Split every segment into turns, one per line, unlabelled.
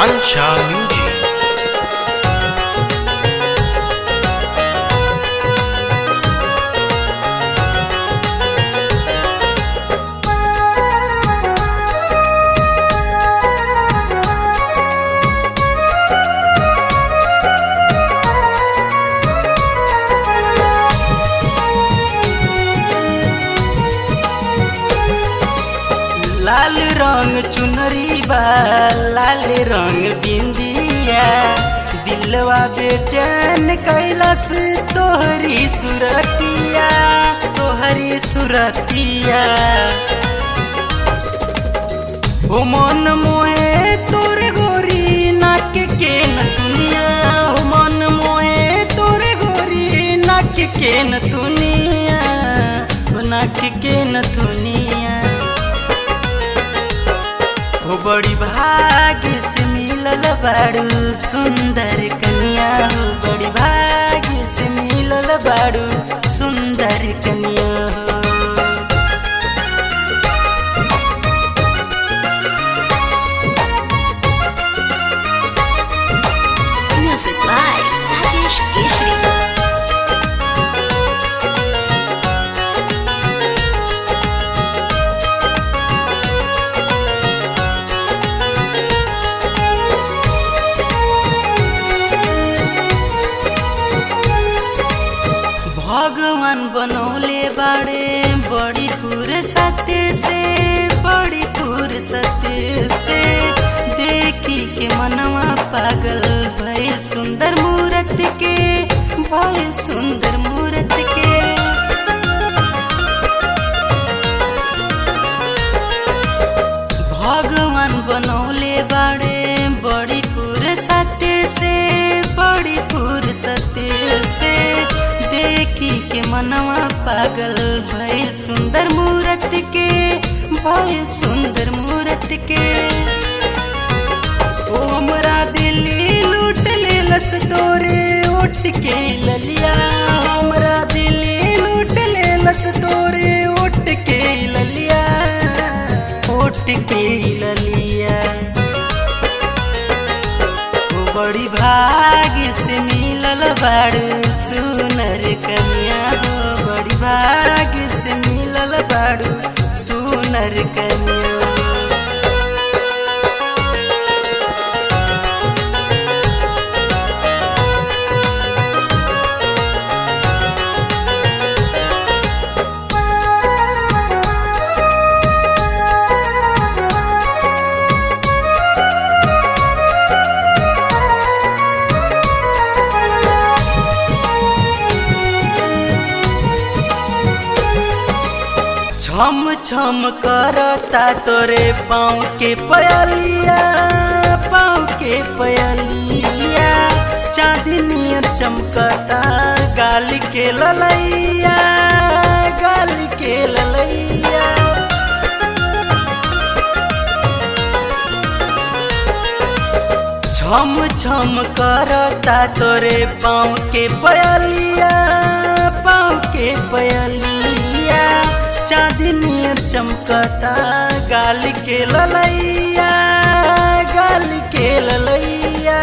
Kunal Shah Music.
लाल रंग चुनरी बा लाल रंग बिंदिया दिलवा बेचैन कैलस तोहरी सुरतिया तोहरी सुरतिया ओ मन मोहे तोर गोरी नाक के न दुनिया ओ मन मोहे तोर गोरी नाक के न दुनिया ओ नाक के न दुनिया हो बड़ी भाग्य से मिलल बाड़ू सुंदर कन्या हो बड़ी भाग्य से मिलल बाड़ू सुंदर कन्या हो
Music by Rajesh Keshri.
भगवान बनौले बाड़े बड़ी फुर्सत से बड़ी फुर्सत से देखी के मनवा पागल भइल सुंदर मूरत के भइल सुंदर मूरत के भगवान बनौले बाड़े बड़ी फुर्सत से बड़ी फुर्सत से देखी के मनवा पागल भइल सुंदर मूरत के भइल सुंदर मूरत के ओ हमरा दिल्ली लूट लेलस तोरे उठ के ललिया हमरा दिल्ली लूट लेलस तोरे उठ के ललिया उठ के ललिया ओ बड़ी भाग्य से मिलल बाड़ू सुनर कन्या हो बड़ी भाग्य से मिलल बाड़ू सुनर कन्या छम छम करता तोरे पाँव के पयलिया पाँव के पयलिया चांदनी चमकता गाल के ललैया गाल के ललैया छम छम करता तोरे पाँव के पयलिया पाँव के पयलिया चांदनी चमकता गाल के ललैया गाल के ललैया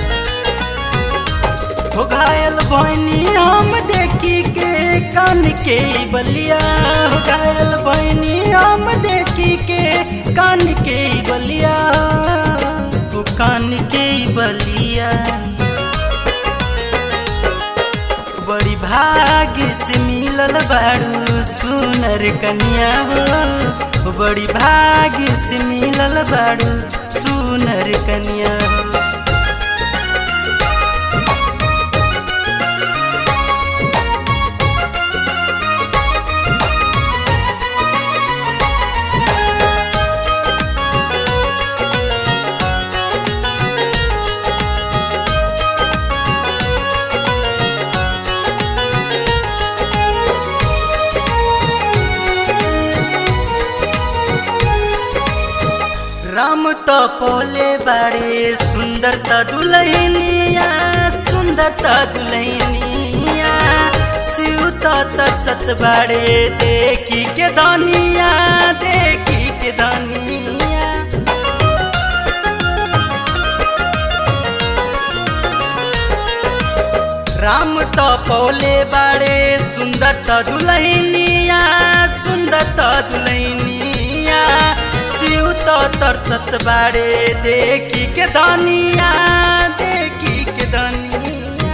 हो घायल बहनी हम देखी के कान के बलिया हो घायल बहनी हम देखी के कान के बलिया तू कान के बलिया बड़ी भाग्य से मिलल बाड़ू सुनर कन्या हो बड़ी भाग्य से मिलल बाड़ू सुनर कन्या हो राम तो पोले बाड़े सुंदर त दुलहिनिया सुंदर त दुलहिनिया शिव त तरसत बाड़े देखी के दानिया देखी के दानिया राम त पौले बाड़े सुंदर त दुलहिनिया सुंदर त दुलहिनिया शिव त तरसत बाड़े देखी के धनिया देखी के धनिया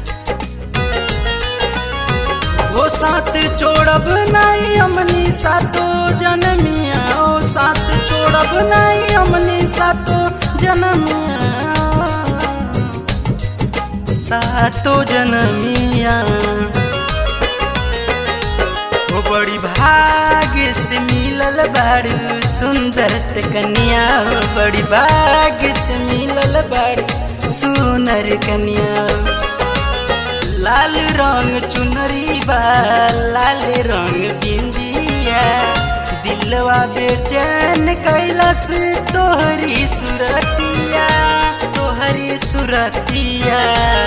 वो साथ छोड़ब नहीं हमनी सातो जनमिया ओ साथ छोड़ब नहीं हमनी सातो जनमिया सातो जनमिया वो बड़ी भाग्य से मिलल बाड़ू सुंदर त कन्या हो बड़ी भाग्य से मिलल बाड़ू सुनर कन्या लाल रंग चुनरी बा लाल रंग बिंदिया दिलवा बेचैन कैलस तोहरी सुरतिया तोहरी सुरतिया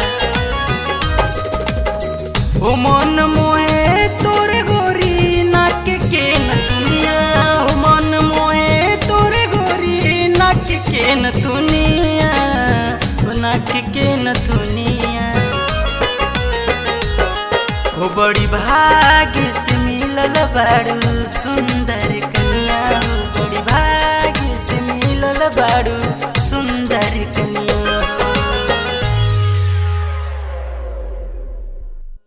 ओ मन मोहे तोर गोरी नाक के न दुनिया ओ मन मोहे तोर गोरी नाक के न दुनिया ओ नाक के न दुनिया ओ बड़ी भाग्य से मिलल बाड़ू सुंदर कन्या ओ बड़ी भाग्य से मिलल बाड़ू सुंदर कन्या